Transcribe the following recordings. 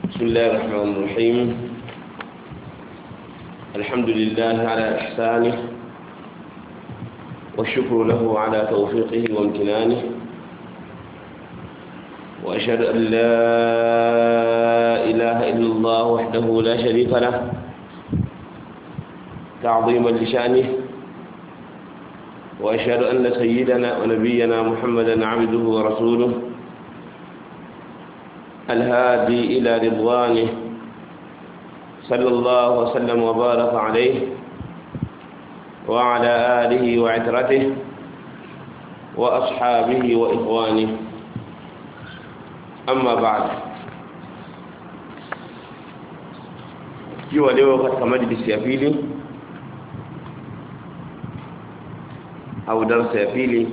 بسم الله الرحمن الرحيم الحمد لله على إحسانه والشكر له على توفيقه وامتنانه وأشهد أن لا إله إلا الله وحده لا شريك له تعظيما لشأنه وأشهد أن سيدنا ونبينا محمدا عبده ورسوله الهادي إلى رضوانه صلى الله وسلم وبارك عليه وعلى آله وعترته وأصحابه وإخوانه أما بعد kiwa leo katika majlisi ya pili au darasa ya pili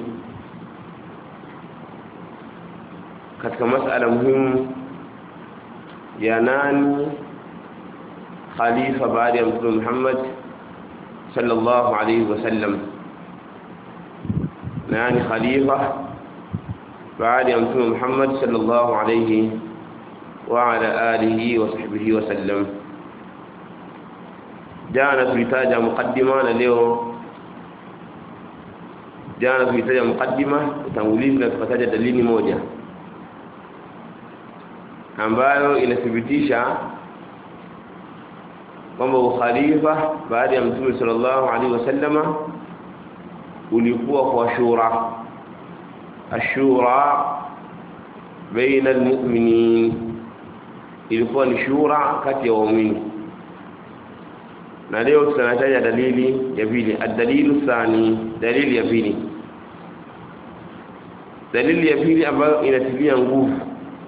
katika masala muhimu ya nani khalifa baada ya mtume Muhammad sallallahu alayhi wasallam nani khalifa baada ya mtume Muhammad sallallahu alayhi wa ala alihi wa sahbihi wasallam jana tulitaja mukaddima na leo jana tulitaja mukaddima utangulizi na tukataja dalili moja ambayo inathibitisha kwamba ukhalifa baada ya mtume sallallahu alaihi wasallama ulikuwa kwa shura ashura baina almu'minin ilikuwa ni shura kati ya waumini na leo tunataja dalili ya pili ad-dalilu thani dalili ya pili dalili ya pili ambayo inatilia nguvu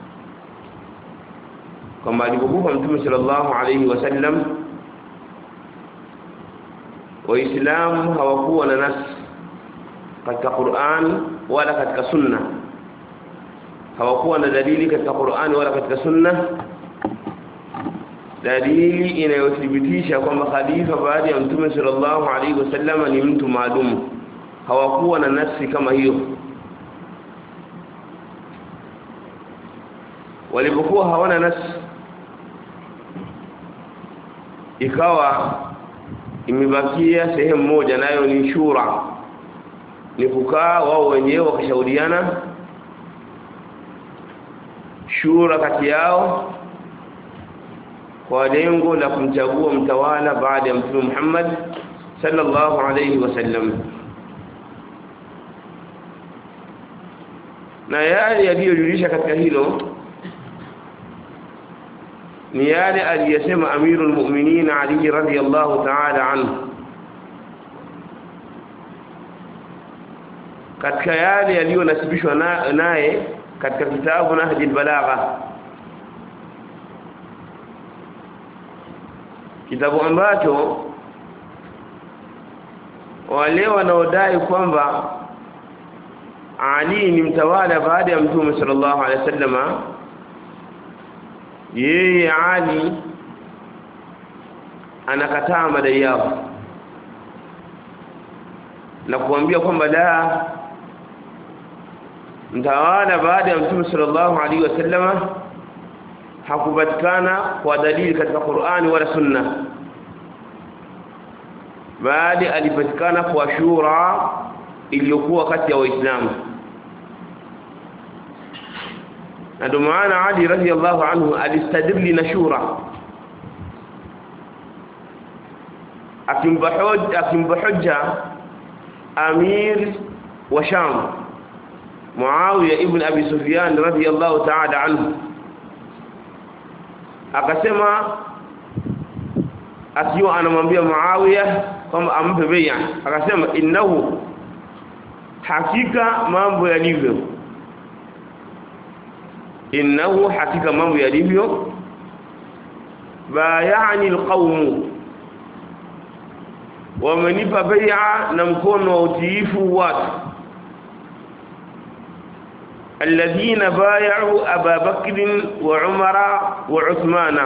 kwamba alipokufa mtume sallallahu alayhi wasallam waislamu hawakuwa na nas katika Qur'an wala katika sunna hawakuwa na dalili katika Qur'an wala katika sunna dalili inayothibitisha kwamba khalifa baada ya mtume sallallahu alayhi wasallam ni mtu maalum hawakuwa na nasi kama hiyo walipokuwa hawana nasi ikawa imebakia sehemu moja nayo ni shura ni kukaa wao wenyewe wakashauriana shura kati yao kwa lengo la kumchagua mtawala baada ya mtume Muhammad sallallahu alayhi wasallam na yale yaliyojulisha katika hilo ni yale aliyesema amirul mu'minin Ali radhiyallahu ta'ala anhu katika yale yaliyonasibishwa naye katika kitabu Nahj al-Balagha kitabu ambacho wale wanaodai kwamba Ali ni mtawala baada ya Mtume sallallahu alaihi wasallama yeye Ali anakataa madai yao na kuambia kwamba la mtawala baada ya Mtume sallallahu alaihi wasallama hakupatikana kwa dalili katika Qur'ani wala Sunna bali alipatikana kwa shura iliyokuwa kati ya waislamu na ndio maana Ali radhiallahu anhu alistadili na shura akimpa hoja akimpa hoja amir wa Sham Muawiya ibn Abi Sufyan radhiallahu ta'ala anhu akasema akiwa anamwambia Muawiya kwamba ampe bai'a akasema innahu hakika mambo yalivyo innahu hakika mambo yalivyo bayani alqawm wamenipa bai'a na mkono wa utiifu watu الذين بايعوا أبا بكر وعمر وعثمان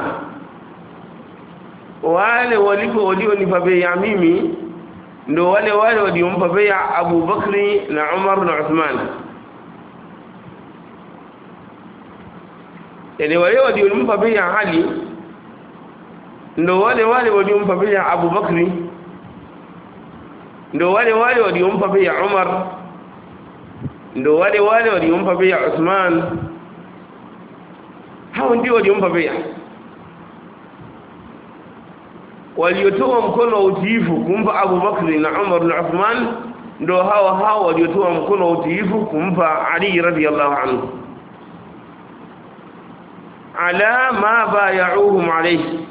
wale walipo walionipa bai'a mimi ndo wale wale waliompa bai'a Abu Bakri na Umar na Uthman yani wale waliompa bai'a Ali ndo wale wale waliompa bai'a Abu Bakri ndo wale wale waliompa bai'a Umar ndo wale wale waliompa bai'a Uthman hao ndio waliompa bai'a waliotoa mkono wa utiifu kumpa Abu Bakri na Umar na Uthman ndo hao hao waliotoa mkono wa utiifu kumpa Ali radhiyallahu anhu ala ma bayauhum alayhi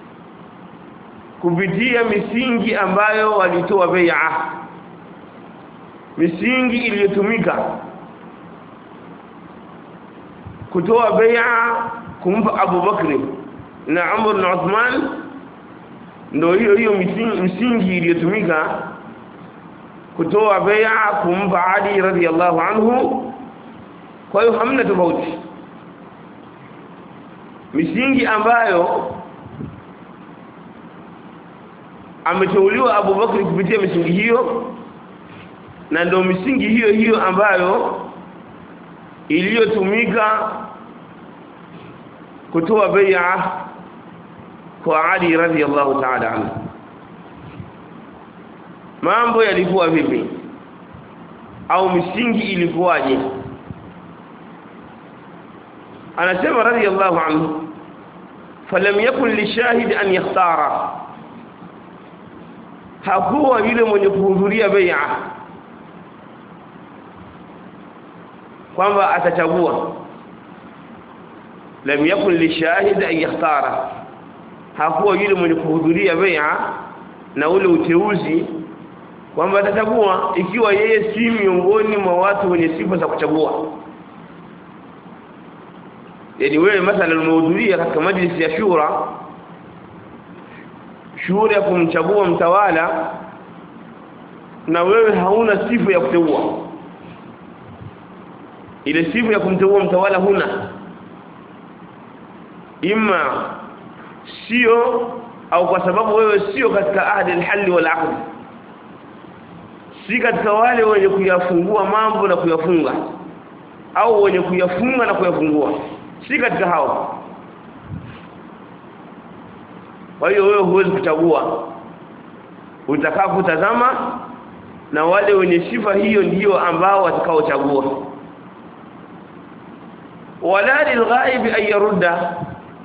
kupitia misingi ambayo walitoa bai'a misingi iliyotumika kutoa bai'a kumpa Abu Bakri na Umar na Uthman ndio hiyo hiyo misingi, misingi iliyotumika kutoa bai'a kumpa Ali radhiyallahu anhu kwa hiyo hamna tofauti misingi ambayo ameteuliwa Abu Bakri kupitia misingi hiyo na ndio misingi hiyo hiyo ambayo iliyotumika kutoa bai'a kwa Ali radhiyallahu ta'ala anhu mambo yalikuwa vipi au misingi ilikuwaje anasema radhiyallahu anhu falam yakun lishahid an yakhtara hakuwa yule mwenye kuhudhuria bai'a kwamba atachagua lam yakun lishahid an yakhtara hakuwa yule mwenye kuhudhuria bai'a na ule uteuzi kwamba atachagua ikiwa yeye si miongoni mwa watu wenye sifa za kuchagua yani wewe mathalan umehudhuria katika majlisi ya shura shura ya kumchagua mtawala na wewe hauna sifa ya kuteua ile sifa ya kumteua mtawala huna ima sio au kwa sababu wewe sio katika ahdi al-hal wal aqd si katika wale wenye kuyafungua mambo na kuyafunga au wenye kuyafunga na kuyafungua si katika hao kwa hiyo wewe huwezi kuchagua utakaa kutazama na wale wenye sifa hiyo ndio ambao watakaochagua wala lilghaib an yarudda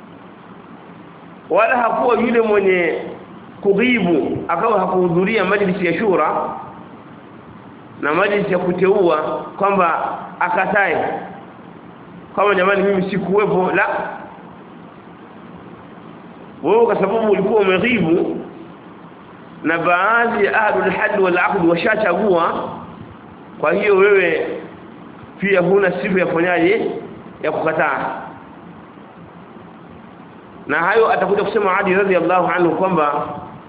wala hakuwa yule mwenye kughibu akawa hakuhudhuria majlisi ya shura na majlisi ya kuteua kwamba akatae kama jamani mimi sikuwepo la wewe kwa sababu ulikuwa umeghibu na baadhi ya ahlul hadd wal aqd washachagua kwa hiyo wewe pia huna sifa ya kufanyaje ya kukataa na hayo atakuja kusema Ali radhiallahu anhu kwamba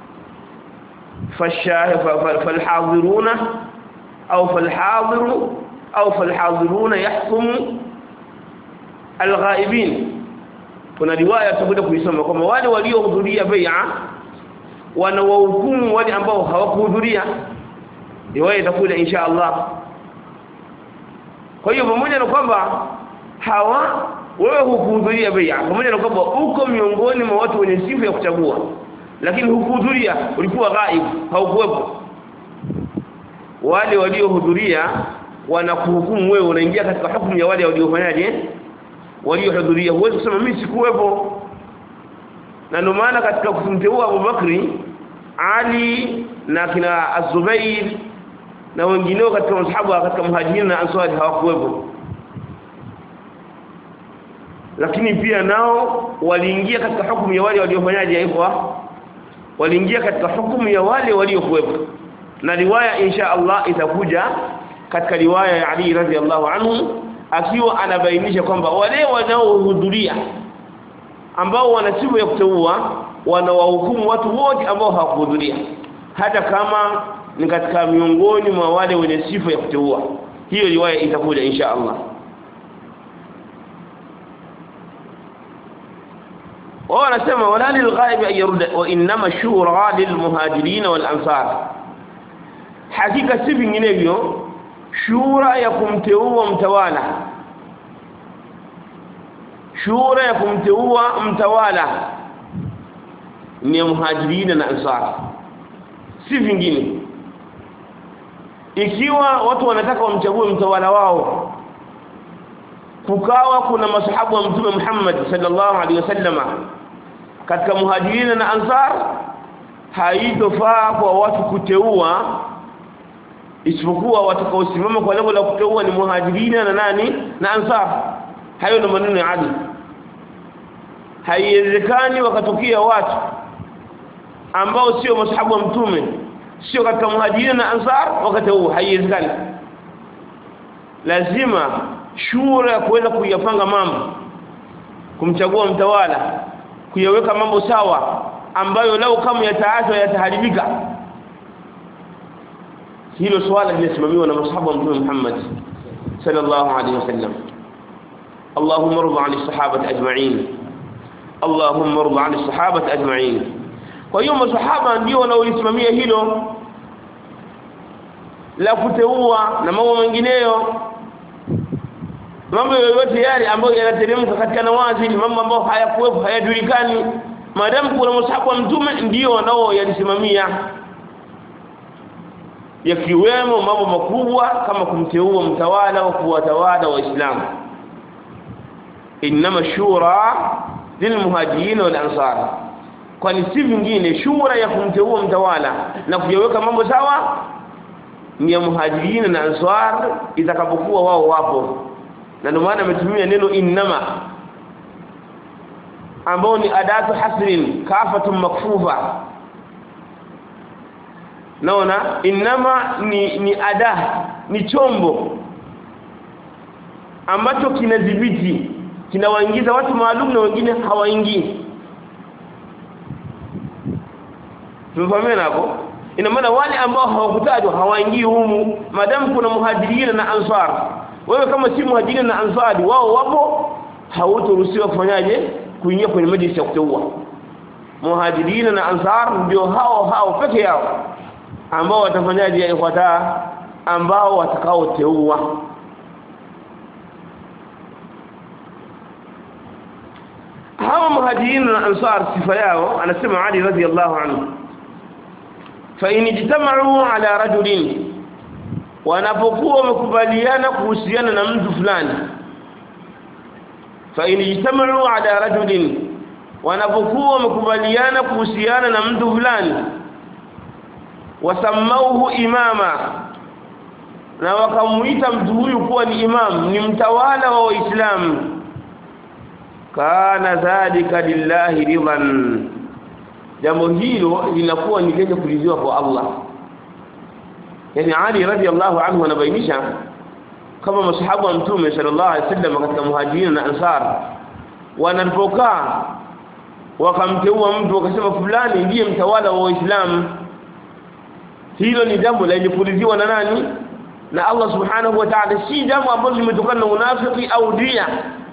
falhadhiruna au falhadhiru au falhadhiruna yahkumu alghaibin kuna riwaya tutakuja kuisoma kwamba wale waliohudhuria bai'a wanawahukumu wale ambao hawakuhudhuria riwaya itakuja insha Allah kwa hiyo pamoja na kwamba hawa wewe hukuhudhuria bai'a pamoja na kwamba uko miongoni mwa watu wenye sifa ya kuchagua lakini hukuhudhuria ulikuwa ghaib haukuwepo wale waliohudhuria wanakuhukumu wewe unaingia katika hukumu ya wale waliofanyaje waliohudhuria huwezi kusema mimi sikuwepo na ndio maana katika kumteua Abu Bakri Ali na kina Az-Zubair na wengineo katika masahaba katika muhajirin na ansari hawakuwepo lakini pia nao waliingia katika hukumu ya wale waliofanyaje hivyo waliingia katika hukumu ya wale waliokuwepo na riwaya insha Allah itakuja katika riwaya ya Ali radhiallahu anhu akiwa anabainisha kwamba wale wanaohudhuria ambao wana sifa ya kuteua wanawahukumu watu wote ambao hawakuhudhuria hata kama ni katika miongoni mwa wale wenye sifa ya kuteua hiyo riwaya itakuja insha Allah wao wanasema wala lilghaib an yurda wa inma shura lilmuhajirin wal ansar hakika si vinginevyo shura ya kumteua mtawala shura ya kumteua mtawala ni muhajirina na ansar si vingine ikiwa watu wanataka wamchague mtawala wao kukawa kuna masahabu wa mtume Muhammad sallallahu alaihi wasallama katika muhajirina na ansar haitofaa kwa watu kuteua isipokuwa watakaosimama kwa lengo la kuteua ni muhajirina na nani na ansar hayo ndio maneno ya adil haiwezekani wakatokea watu ambao sio masahabu wa mtume sio katika muhajirina na ansar wakateua haiwezekani lazima shura kuweza kuyapanga mambo kumchagua mtawala kuyaweka mambo sawa ambayo lau kama yataachwa yataharibika hilo swala linasimamiwa na masahaba wa mtume Muhammad sallallahu alaihi wasallam اللهم ارض عن الصحابه اجمعين اللهم ارض عن الصحابه اجمعين kwa hiyo masahaba ndio wanaolisimamia hilo la kuteua na mambo mengineyo mambo yoyote yale ambayo yanateremka katika nawazi mambo ambayo hayakuwepo hayajulikani maadamu kuna masahabu wa mtume ndio wanao yalisimamia yakiwemo mambo makubwa kama kumteua mtawala wa kuwatawala waislamu inma shura lilmuhajirin wal ansar kwani si vingine shura ya kumteua mtawala na kuyaweka mambo sawa ni ya muhajirin na ansar itakapokuwa wao wapo na ndio maana ametumia neno innama ambao ni adatu hasrin kafatun makfufa naona innama ni ni ada ni chombo ambacho kinadhibiti kinawaingiza watu maalum na wengine hawaingii tumefahamia hapo ina maana wale ambao hawakutajwa hawaingii humu madamu kuna muhajirina na ansar wewe kama si muhajirina na ansari wao wapo hautoruhusiwa kufanyaje kuingia kwenye majlis ya kuteua muhajirina na ansar ndio hao hao peke yao ambao watafanyaje ifuata ambao watakaoteua hawa muhajirina na ansar sifa yao anasema Ali radhiallahu anhu fa in ijtama'u ala rajulin wanapokuwa wamekubaliana kuhusiana na mtu fulani fa in ijtama'u ala rajulin wanapokuwa wamekubaliana kuhusiana na mtu fulani wasamauhu imama na wakamuita mtu huyu kuwa ni imam ni mtawala wa waislamu kana dhalika lillahi ridan jambo hilo linakuwa ni lenye kuliziwa kwa Allah yani Ali radhiallahu anhu anabainisha kama masahabu wa mtume sallallahu alaihi wasallam katika muhajirin na ansar wanapokaa wakamteua mtu wakasema fulani ndiye mtawala wa waislamu hilo ni jambo lenye kuliziwa na nani na Allah subhanahu wa ta'ala si jambo ambalo limetokana na unafiki au dia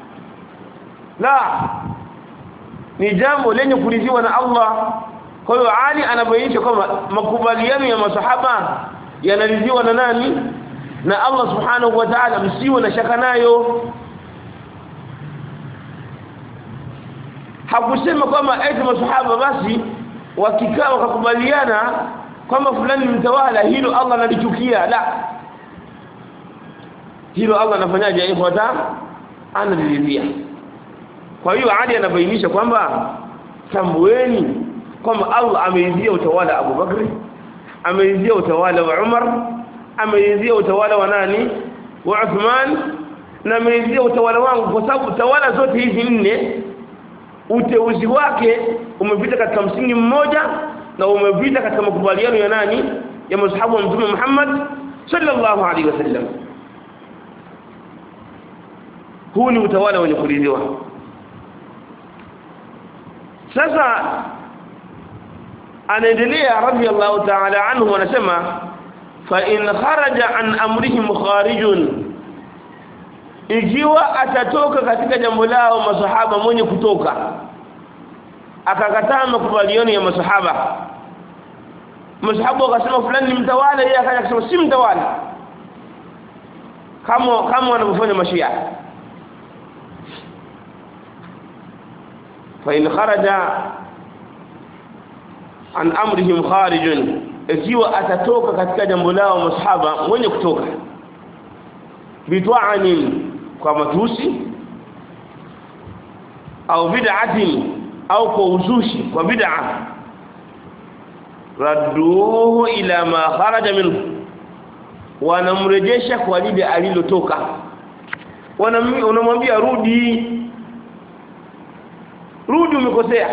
la ni jambo lenye kuliziwa na Allah kwa hiyo Ali anabainisha kwamba makubaliano ya masahaba yanaliziwa na nani na Allah subhanahu wa ta'ala msiwe na shaka nayo hakusema kwamba eti masahaba basi wakikaa wakakubaliana kwamba fulani ni mtawala hilo Allah analichukia la hilo Allah anafanyaje ifuata analiridhia kwa hiyo Ali anabainisha kwamba tambueni kwamba Allah ameridhia utawala Abu Bakri ameridhia utawala wa Umar ameridhia utawala wa nani wa Uthman na ameridhia utawala wangu kwa sababu tawala zote hizi nne uteuzi wake umepita katika msingi mmoja na umepita katika makubaliano ya nani ya mashahabu wa mtume Muhammad sallallahu alaihi wasallam huu ni utawala wenye kuridhiwa sasa anaendelea radiyallahu ta'ala anhu anasema fa in kharaja an amrihim kharijun ikiwa atatoka katika jambo lao masahaba mwenye kutoka akakataa makubaliano ya masahaba masahaba wakasema fulani ni mtawala yeye akaja akasema si mtawala kama kama wanavyofanya mashia fa in kharaja an amrihim kharijun ikiwa atatoka katika jambo lao masahaba mwenye kutoka bitwa'anin kwa matusi au bid'atin au kwa uzushi kwa bid'a radduhu ila ma kharaja minhu wanamrejesha kwa lile alilotoka wanamwambia rudi rudi umekosea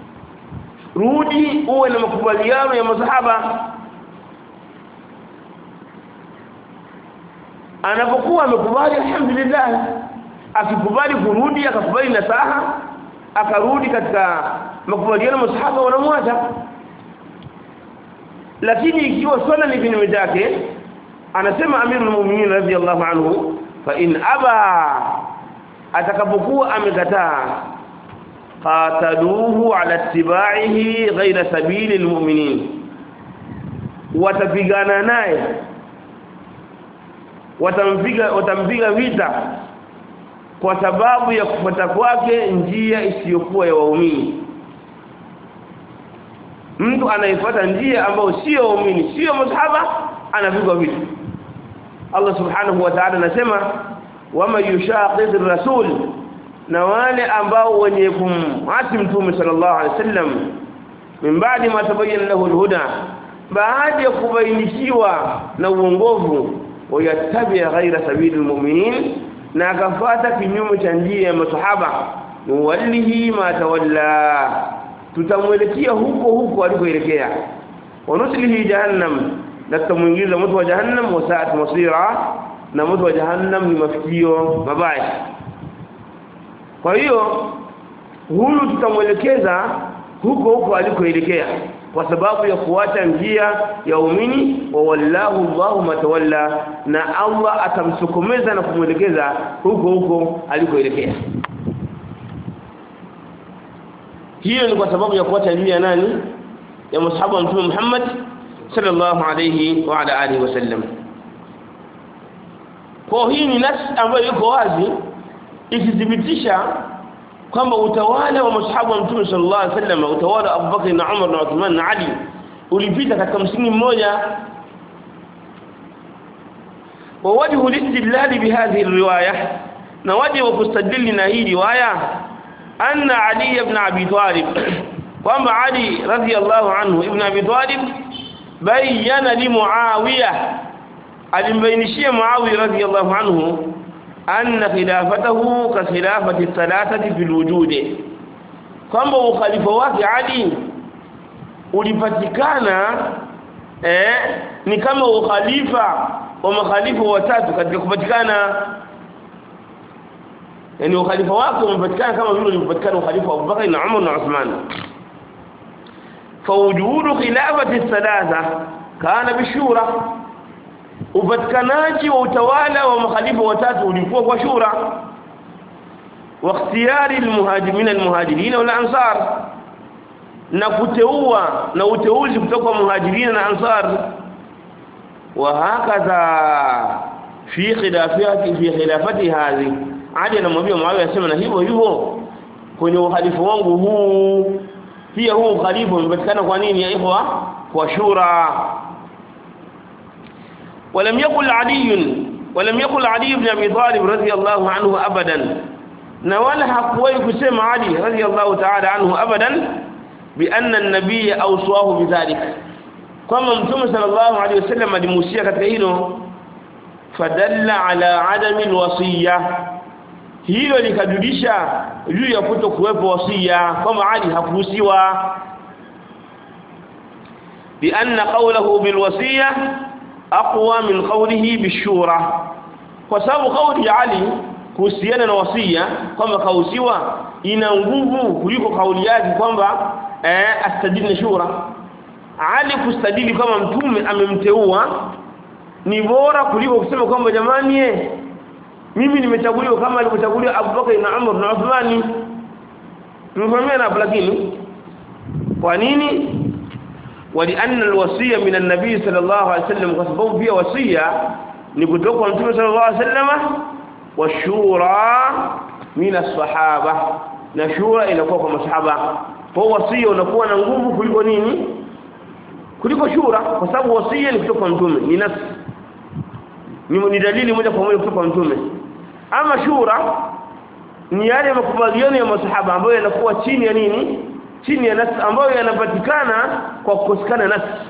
rudi uwe na makubaliano ya masahaba anapokuwa amekubali alhamdulillah akikubali kurudi akakubali nasaha akarudi katika makubaliano masahaba wanamwacha lakini ikiwa swala ni kinyume chake anasema amirul mu'minin radhiyallahu anhu fa in aba atakapokuwa amekataa qataluhu ala ittiba'ihi ghayra sabili almu'minin watapigana naye watampiga watampiga vita kwa sababu ya kufuata kwake njia isiyokuwa ya waumini mtu anayefuata njia ambayo sio waumini sio masahaba anapigwa vita Allah subhanahu wa ta'ala anasema wama yushaqiq rasul na wale ambao wenye kumasi mtume sallallahu alaihi wasallam min baadi ma tabayyana lahu alhuda baada ya kubainishiwa na uongofu wayattabi ghaira sabili almu'minin na akafuata kinyume cha njia ya masahaba nuwallihi ma tawalla tutamwelekea huko huko alikoelekea wanuslihi jahannam na tutamuingiza moto wa jahannam wa sa'at masira na moto wa jahannam ni mafikio mabaya kwa hiyo huyu tutamwelekeza huko huko alikoelekea kwa sababu ya kuacha njia ya umini wa wallahu Allahu matawalla na Allah atamsukumeza na kumwelekeza huko huko alikoelekea hiyo ni kwa sababu ya kuacha njia nani ya mashabu wa mtume Muhammad sallallahu alayhi wa ala alihi wasallam kwa hii ni nas ambayo iko wazi ikithibitisha kwamba utawala wa mashabu wa mtume sallallahu alayhi wasallam utawala Abu Bakr na Umar na Uthman na Ali ulipita katika msingi mmoja ووجه الاستدلال بهذه الروايه نوجه وكستدل هذه روايه أن علي بن أبي طالب kwamba Ali radhiyallahu anhu ibn Abi Talib bayyana li Muawiya alimbainishia Muawiya radhiyallahu anhu anna khilafatahu ka khilafati thalathati fil wujud kwamba ukhalifa wake Ali ulipatikana eh ni kama ukhalifa wa makhalifa watatu katika kupatikana yani ukhalifa wake umepatikana kama vile ulipatikana ukhalifa wa Abubakar na Umar na Uthman فوجود خلافه الثلاثه كان بالشورى upatikanaji wa utawala wa makhalifa watatu ulikuwa kwa shura wa ikhtiyari almuhajirin almuhajirin wal ansar na kuteua na uteuzi kutoka kwa muhajirin na ansar wa hakadha fi khilafati fi khilafati hadhi hadi anamwambia Muawiya asema na hivyo hivyo kwenye uhalifu wangu huu pia huu khalifa umepatikana kwa nini ya ikhwa kwa shura ولم يقل علي ولم يقل علي بن ابي طالب رضي الله عنه ابدا na wala hakuwahi kusema Ali radhiyallahu ta'ala anhu abadan bi anna an-nabiy awsahu bidhalik kama mtume sallallahu alayhi wasallam alimusia katika hilo fadalla ala adami alwasiya hilo likajulisha juu ya kuto kuwepo wasia kama Ali hakuhusiwa bi anna qawluhu bilwasiya aqwa min qawlihi bishura kwa sababu kauli ya Ali kuhusiana na wasia kwamba kausiwa ina nguvu kuliko kauli yake kwamba eh astadili shura Ali kustadili kama mtume amemteua ni bora kuliko kusema kwamba jamani eh mimi nimechaguliwa kama alivyochaguliwa Abubakar na Umar na Uthmani tumefahamia hapo lakini kwa nini ولان الوصيه من النبي صلى الله عليه وسلم kwa sababu pia wasia ni kutoka kwa mtume صلى الله عليه وسلم washura min as-sahaba na shura inakuwa kwa masahaba kwa wasia unakuwa na nguvu kuliko nini kuliko shura kwa sababu wasia ni kutoka kwa mtume ni nafsi ni, ni dalili moja kwa moja kutoka kwa mtume ama shura ni yale makubaliano ya masahaba ambayo yanakuwa chini ya nini chini ya nafsi ambayo yanapatikana kwa kukosekana nafsi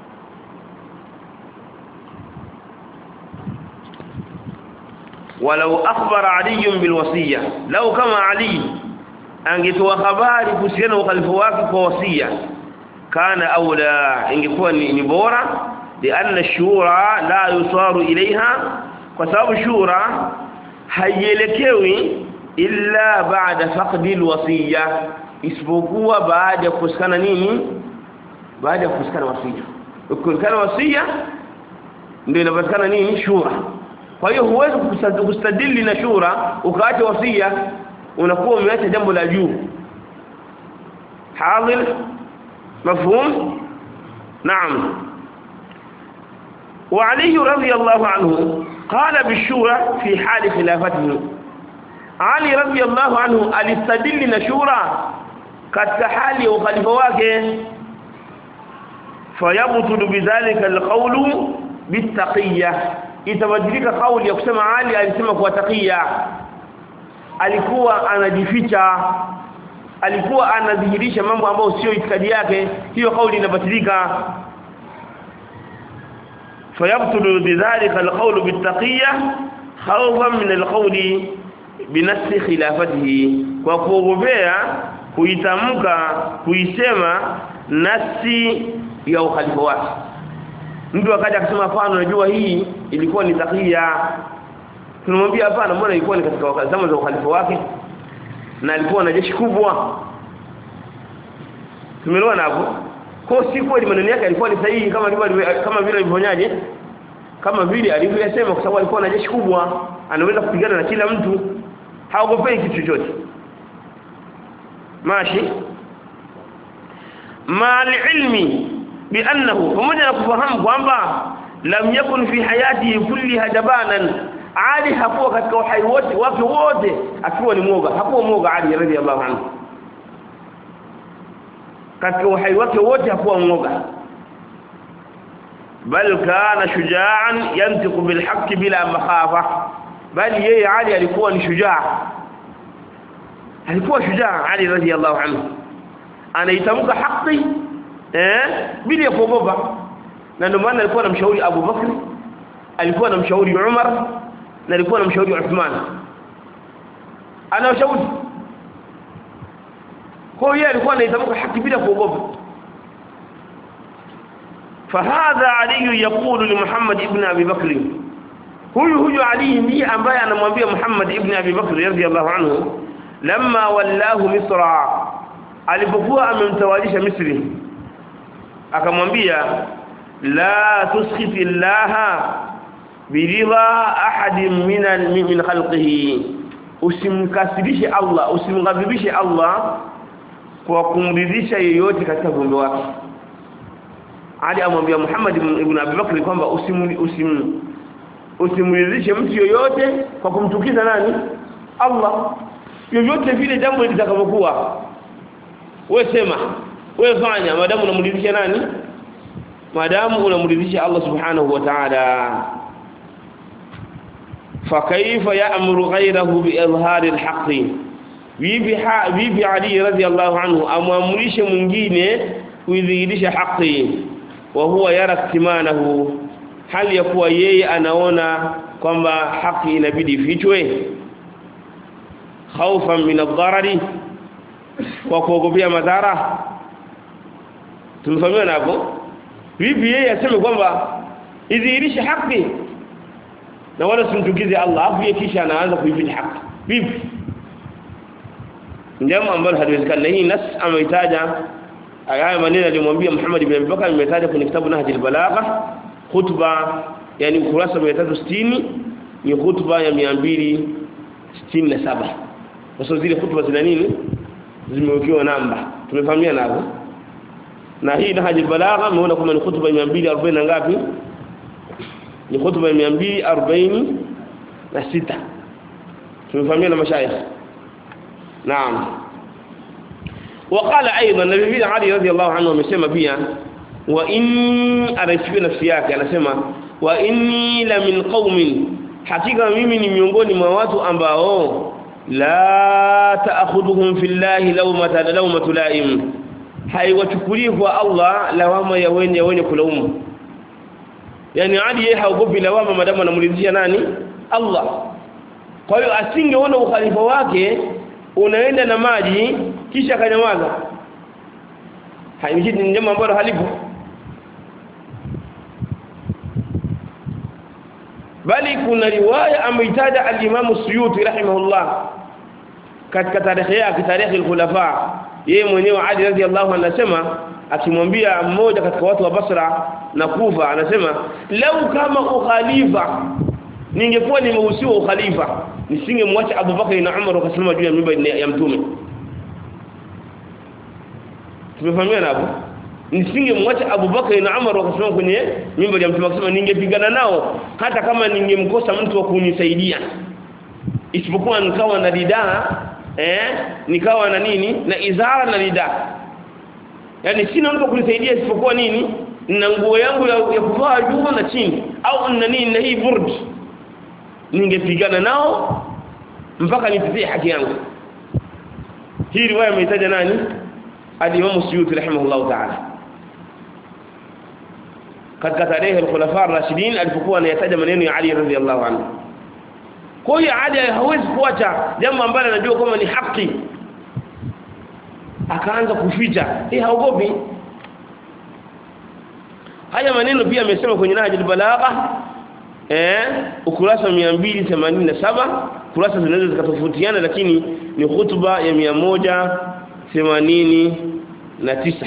walau akhbara ali bilwasiya lau kama ali angetoa habari kuhusiana na ukhalifu wake kwa wasia kana aula ingekuwa ni, ni bora lianna shura la yusaru ilaiha kwa sababu shura haielekewi illa baada faqdi alwasiya isipokuwa baada ya kukosekana nini baada ya kukosekana wasia ukikosekana wasia ndio inapatikana nini shura kwa hiyo huwezi kustadili na shura ukaacha wasia unakuwa umeacha jambo la juu hadhir mafhum naam وعلي رضي الله عنه قال بالشورى في حال خلافته علي رضي الله عنه alistadili na shura katika hali ya ukhalifa wake fayabtulu bidhalika alqawlu bittaqiyya itabadilika kauli ya kusema Ali alisema kwa taqiya alikuwa anajificha alikuwa anadhihirisha mambo ambayo sio itikadi yake hiyo kauli inabatilika fayabtulu bidhalika alqawlu bittaqiyya khawfan min alqawli binafsi khilafatihi kwa kuogopea kuitamka kuisema nafsi ya ukhalifa wake mtu akaja akasema hapana unajua hii ilikuwa ni takia tunamwambia hapana mbona ilikuwa ni katika zama za ukhalifa wake na alikuwa na jeshi kubwa tumeelewana hapo kwa si kweli maneno yake alikuwa ni sahihi kama vile kama vile alivyofanyaje kama vile alivyosema kwa sababu alikuwa na jeshi kubwa anaweza kupigana na kila mtu haogopei kitu chochote mashi ma ilmi biannahu pamoja na kufahamu kwamba lam yakun fi hayatihi kulliha jabanan Ali hakuwa katika uhai wote wake wote akiwa ni mwoga hakuwa mwoga Ali radhiallahu anhu katika uhai wake wote hakuwa mwoga bal kana shujaan yantiqu bil haqq bila makhafa bali yeye Ali alikuwa ni shujaa alikuwa shujaa Ali radhiallahu anhu anaitamka haki eh bila kuogopa na ndio maana alikuwa anamshauri Abu Bakr alikuwa anamshauri Umar na alikuwa anamshauri Uthman anawashauri kwa hiyo alikuwa anaitamka haki bila kuogopa فهذا علي يقول لمحمد ابن ابي بكر huyu huyu Ali ndiye ambaye anamwambia Muhammad ibn Abi Bakr radhiyallahu anhu lamma wallahu Misra alipokuwa amemtawalisha Misri akamwambia la tuskhiti Allah biridha ahadin min min khalqihi usimkasirishe Allah usimghadhibishe Allah kwa kumridhisha yeyote katika viumbe wake Ali amwambia Muhammad ibn Abi Bakr kwamba usim usim usimridhishe mtu yoyote kwa kumtukiza nani Allah yoyote vile jambo litakavyokuwa wewe sema wewe fanya madamu unamridhisha nani madamu unamridhisha Allah subhanahu wa ta'ala fakaifa ya'muru ghayrahu bi'izhari al-haqq bibi bibi Ali radhiyallahu anhu amwamrishe mwingine kuidhihirisha haki wa huwa yara iktimanahu hali ya kuwa yeye anaona kwamba haki inabidi ifichwe khaufan min ad-darari kwa kuogopea madhara tumefahamiana hapo vipi yeye aseme kwamba idhihirishe haki na wala simtukize Allah afu yeye kisha anaanza kuificha haki vipi jambo ambalo haliwezekani na hii nas ameitaja haya maneno alimwambia Muhammad ibn Abi Bakar imetaja kwenye kitabu Nahjul Balagha khutba yani ukurasa 360 ni khutba ya 267 kwa sababu zile khutba zina nini zimewekewa namba tumefahamiana hapo na hii Nahjul Balagha umeona kama ni khutba ya 240 na ngapi ni khutba ya 246 tumefahamiana mashayikh naam وقال ايضا النبي علي رضي الله عنه amesema pia wa inni anaisikia nafsi yake anasema wa inni la min qaumin hakika mimi ni miongoni mwa watu ambao la ta'khudhuhum fillahi lawmata lawmatu laim haiwachukulii kwa Allah lawama ya wenye wenye kulaumu yani Ali yeye haogopi lawama madamu anamridhia nani Allah kwa hiyo asingeona ukhalifa wake unaenda na maji kisha akanyamaza haimjidi ni jambo ambalo halipo bali kuna riwaya ameitaja al-Imam Suyuti rahimahullah katika tarehe yake tarehe al-khulafa yeye mwenyewe Ali radhiallahu anasema akimwambia mmoja katika watu wa Basra na Kufa anasema lau kama ukhalifa ningekuwa nimehusiwa ukhalifa nisingemwacha Abu Bakar na Umar wakasimama juu ya mimba ya mtume tumefahamiana hapo nisingemwacha Abu Bakar na Umar wakasimama kwenye mimba ya mtume akisema ningepigana nao hata kama ningemkosa mtu wa kunisaidia isipokuwa nikawa na lidaa eh nikawa na nini na izara na lidaa yani sina mtu kunisaidia isipokuwa nini na nguo yangu ya, ya kuvaa juu na chini au na nini na hii burd ningepigana nao mpaka nitetee haki yangu hii riwaya imetaja nani al-Imam Suyuti rahimahullah ta'ala katika tarehe al-Khulafa ar-Rashidin alipokuwa anayataja maneno ya Ali radhiyallahu anhu kwa hiyo Ali hawezi kuacha jambo ambalo anajua kama ni haki akaanza kuficha hii haogopi haya maneno pia amesema kwenye Nahjul Balagha eh ukurasa 287 kurasa zinaweza zikatofautiana lakini ni hutuba ya 189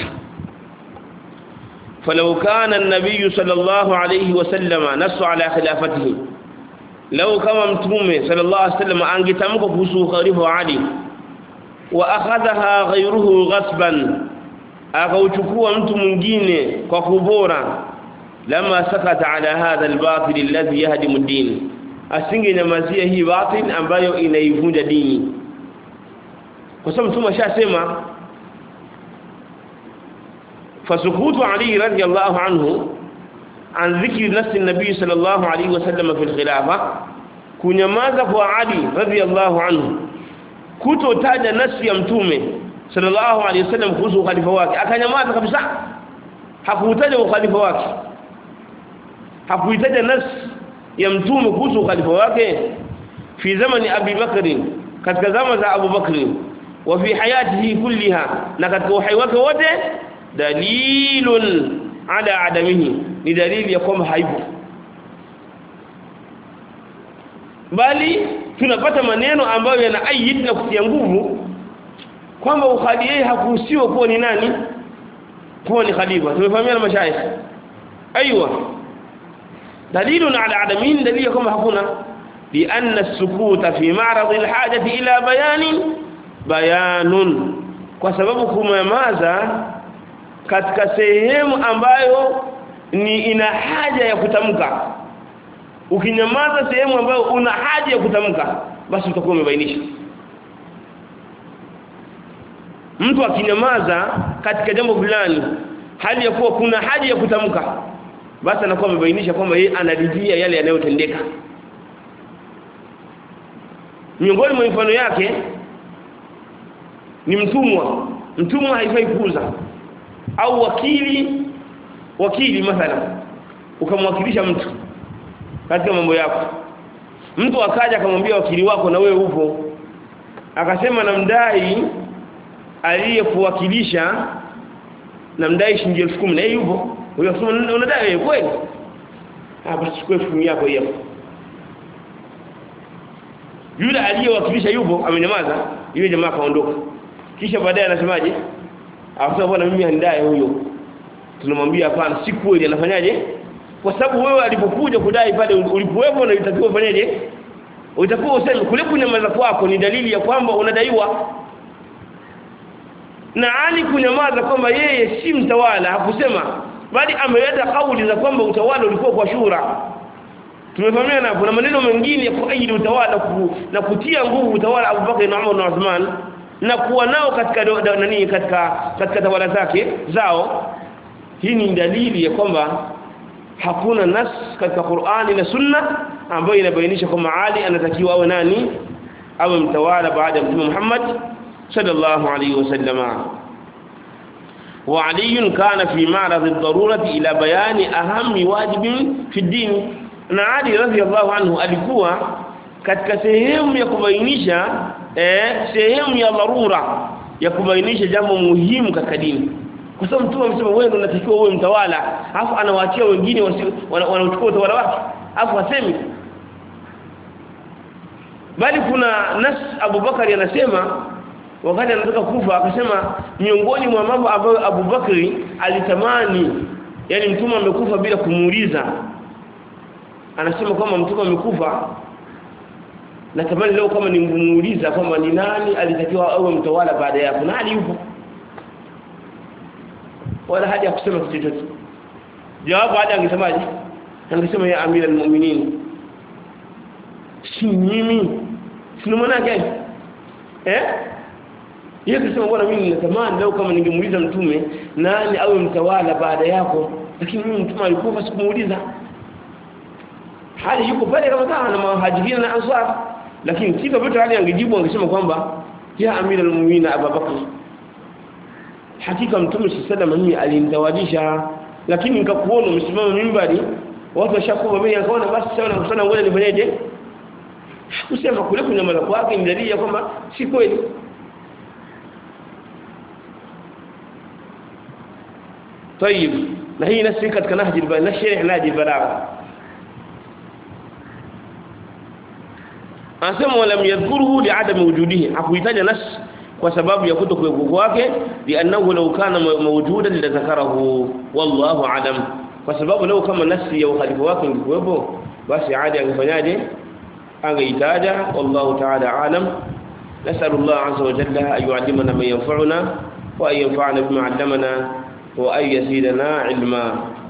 فلو كان النبي صلى الله عليه وسلم نص على خلافته لو كما متومه صلى الله عليه وسلم angetamka kuhusu khalifa wa Ali wa akhadhaha ghayruhu ghasban akauchukua mtu mwingine kwa kubora lama sakata ala hadha albatil alladhi yahdimu ad-din asingenyamazia hii batil ambayo inaivunja dini kwa sababu mtume ashasema fasukutu ali radiyallahu anhu an dhikri nafsi an-nabi sallallahu alayhi wasallam fi al-khilafa kunyamaza kwa ali radiyallahu anhu kutotaja nafsi ya mtume sallallahu alayhi wasallam kuhusu ukhalifa wake akanyamaza kabisa hakutaja ukhalifa wake hakuitaja nafsi ya mtume kuhusu ukhalifa wake fi zamani Abi Bakr katika zama za Abu Bakr wa fi hayatihi kulliha na katika uhai wake wote dalilun ala adamihi ni dalili ya kwamba haipo bali tunapata maneno ambayo yanaayid na kutia nguvu kwamba ukhali yeye hakuhusiwa kuwa ni nani kuwa ni khalifa tumefahamiana mashaikh aiywa dalilun ala adamin dalili kwamba hakuna لأن السكوت في معرض الحاجة إلى بيان بيان kwa sababu kunyamaza katika sehemu ambayo ni ina haja ya kutamka ukinyamaza sehemu ambayo una haja ya kutamka basi utakuwa umebainisha mtu akinyamaza katika jambo fulani hali ya kuwa kuna haja ya kutamka basi anakuwa amebainisha kwamba yeye anaridhia yale yanayotendeka miongoni mwa mifano yake ni mtumwa mtumwa haifai kuuza au wakili wakili mathalan ukamwakilisha mtu katika mambo yako mtu akaja akamwambia wakili wako na wewe upo akasema namdai aliyekuwakilisha namdai shilingi 10,000 na yeye yupo huyo akasema unadai wewe kweli ah basi chukua 10,000 yako hiyo yule aliyewakilisha yupo amenyamaza yule jamaa kaondoka kisha baadaye anasemaje akasema bwana mimi handai huyo tunamwambia hapana si kweli anafanyaje kwa sababu wewe alipokuja kudai pale ulipowepo na itakiwa ufanyaje utakuwa useme kule kunyamaza kwako ni dalili ya kwamba unadaiwa na Ali kunyamaza kwamba yeye si mtawala hakusema bali ameleta kauli za kwamba utawala ulikuwa kwa shura tumefahamiana kuna maneno mengine ya kuaidi utawala ku, na kutia nguvu utawala Abu Bakar na Umar na Uthman na kuwa nao katika do, do, nani katika katika tawala zake zao hii ni dalili ya kwamba hakuna nas katika Qur'ani na Sunna ambayo inabainisha kwamba Ali anatakiwa awe nani awe mtawala baada ya Mtume Muhammad sallallahu alayhi wasallama وعلي كان في معرض الضرورة إلى بيان أهم واجب في الدين na Ali radhiallahu anhu alikuwa katika sehemu ya kubainisha eh, sehemu ya dharura ya kubainisha jambo muhimu katika dini kwa sababu mtume amesema wewe ndio unatakiwa uwe mtawala alafu anawaachia wengine wanaochukua utawala wake alafu asemi bali kuna nas Abu Bakari anasema wakati anataka kufa akasema miongoni mwa mambo ambayo Abu Bakari alitamani yani mtume amekufa bila kumuuliza anasema kwamba mtume amekufa natamani leo kama ningemuuliza kwamba ni nani alitakiwa awe mtawala baada yako nani yupo wala haja kusema kitu chochote jawabu hadi angesemaje angesema ya amira almu'minin si mimi si maana gani eh yeye kusema bwana mimi natamani leo kama ningemuuliza mtume nani awe mtawala baada yako lakini mimi mtume alikufa sikumuuliza hali yuko pale kama kama na muhajirin na ansar lakini kitu vitu hali angejibu angesema kwamba ya amira almu'minin abubakar hakika mtume sallallahu alayhi alinitawadisha lakini nikakuona umesimama mimbari watu washakuwa mimi akaona basi sawa na kusana ngoja nifanyeje kusema kule kunyamaza kwake ni dalili ya kwamba si kweli طيب na hii nasi katika nahji na sharh nahji balagha anasema walam yadhkuruhu li'adami wujudihi hakuitaja nas kwa sababu ya kutokuwepo kwake li'annahu law kana mawjudan la dhakarahu wallahu alam kwa sababu leo kama nasi ya ukhalifa wake ingekuwepo basi adi angefanyaje angeitaja wallahu ta'ala alam نسأل الله عز وجل أن يعلمنا ما ينفعنا وأن ينفعنا بما علمنا وأن يزيدنا علما